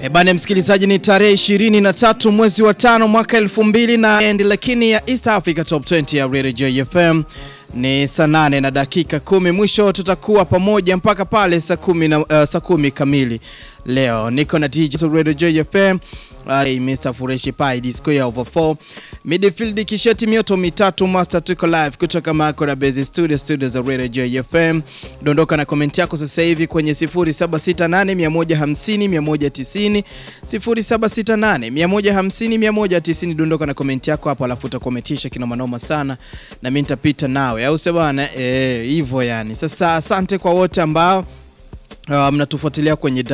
E bana msikilizaji, ni tarehe 23 mwezi wa tano mwaka 2000 na end, lakini ya East Africa Top 20 ya Radio JFM ni saa nane na dakika kumi. Mwisho tutakuwa pamoja mpaka pale saa kumi na uh, saa kumi kamili. Leo niko na DJ Radio JFM uh, Mr Fureshi Pai D square over 4 midfield kisheti mioto mitatu master tuko live kutoka Makora Base Studio studio za Radio JFM. Dondoka na komenti yako sasa hivi kwenye 0768 150 190 0768 150 190. Dondoka na komenti yako hapo, alafu utakometisha kina manoma sana na mimi nitapita nawe, au sio bana? Eh, hivyo yani. Sasa asante kwa wote ambao Uh, mnatufuatilia kwenye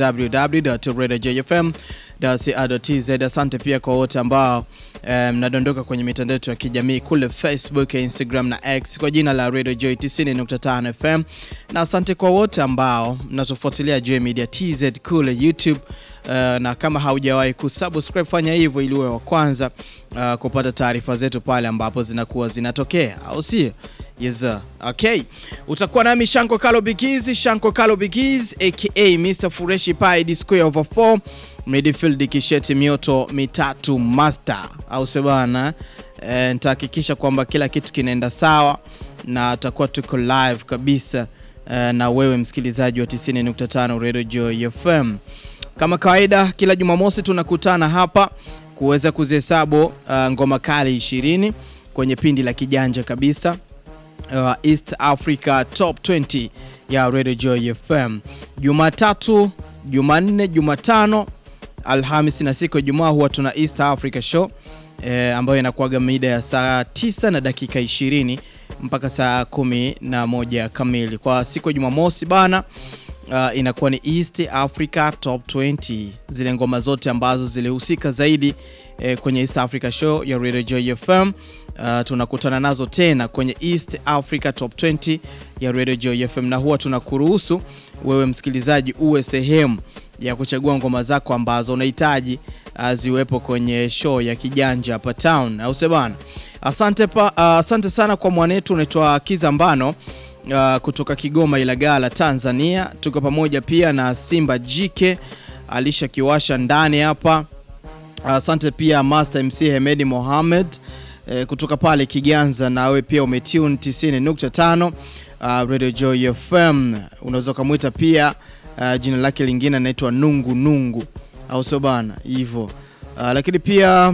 www.radiojfm.co.tz. Asante pia kwa wote ambao mnadondoka um, kwenye mitandao yetu ya kijamii kule Facebook, Instagram na X kwa jina la Radio Joy 90.5 FM, na asante kwa wote ambao mnatufuatilia Joy Media TZ kule YouTube. Uh, na kama haujawahi kusubscribe fanya hivyo ili uwe wa kwanza uh, kupata taarifa zetu pale ambapo zinakuwa zinatokea, au sio? Yes sir. Okay. Utakuwa nami Shanko Kalo Bigiz, Shanko Kalo Bigiz aka Mr Fureshi Pai D square over 4 midfield kisheti mioto mitatu master, au sio bana? E, nitahakikisha kwamba kila kitu kinaenda sawa na tutakuwa tuko live kabisa e, na wewe msikilizaji wa 90.5 Radio Joy FM. Kama kawaida kila Jumamosi tunakutana hapa kuweza kuzihesabu uh, ngoma kali 20 kwenye pindi la kijanja kabisa Uh, East Africa Top 20 ya Radio Joy FM. Jumatatu, Jumanne, Jumatano, Alhamisi na siku ya Ijumaa huwa tuna East Africa Show eh, ambayo inakuwaga mida ya saa 9 na dakika 20 mpaka saa kumi na moja kamili. Kwa siku ya Jumamosi bana uh, inakuwa ni East Africa Top 20, zile ngoma zote ambazo zilihusika zaidi eh, kwenye East Africa Show ya Radio Joy FM. Uh, tunakutana nazo tena kwenye East Africa Top 20 ya Radio Joy FM, na huwa tunakuruhusu wewe msikilizaji uwe sehemu ya kuchagua ngoma zako ambazo unahitaji uh, ziwepo kwenye show ya kijanja hapa town, au sio bana? Asante pa, uh, asante sana kwa mwanetu unaitwa Kizambano uh, kutoka Kigoma Ilagala Tanzania. Tuko pamoja pia na Simba Jike Alisha Kiwasha ndani hapa. Asante uh, pia Master MC Hemedi Mohamed E, kutoka pale Kiganza, nawe pia umetune 90.5 uh, Radio Joy FM. Unaweza ukamwita pia uh, jina lake lingine anaitwa Nungu Nungu, au sio bana hivyo. Uh, lakini pia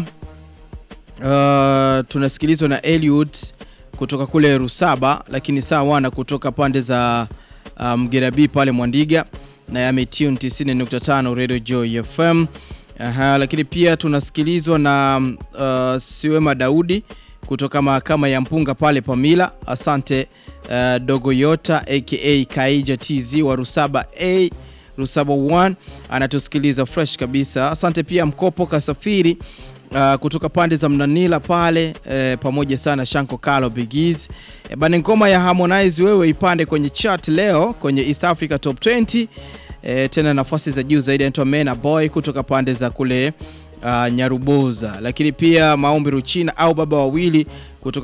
uh, tunasikilizwa na Eliud kutoka kule Rusaba, lakini saa wana kutoka pande za uh, Mgerabi pale Mwandiga na yametune 90.5 Radio Joy FM. Aha, lakini pia tunasikilizwa na uh, Siwema Daudi kutoka mahakama ya Mpunga pale Pamila. Asante uh, Dogo Yota aka Kaija TZ wa Rusaba A Rusaba 1 anatusikiliza fresh kabisa. Asante pia Mkopo Kasafiri uh, kutoka pande za Mnanila pale eh, pamoja sana Shanko Kalo Bigiz eh, bana ngoma ya Harmonize wewe ipande kwenye chat leo kwenye East Africa Top 20 E, tena nafasi za juu zaidi anaitwa Mena Boy kutoka pande za kule uh, Nyaruboza, lakini pia Maombi Ruchina au baba wawili kutoka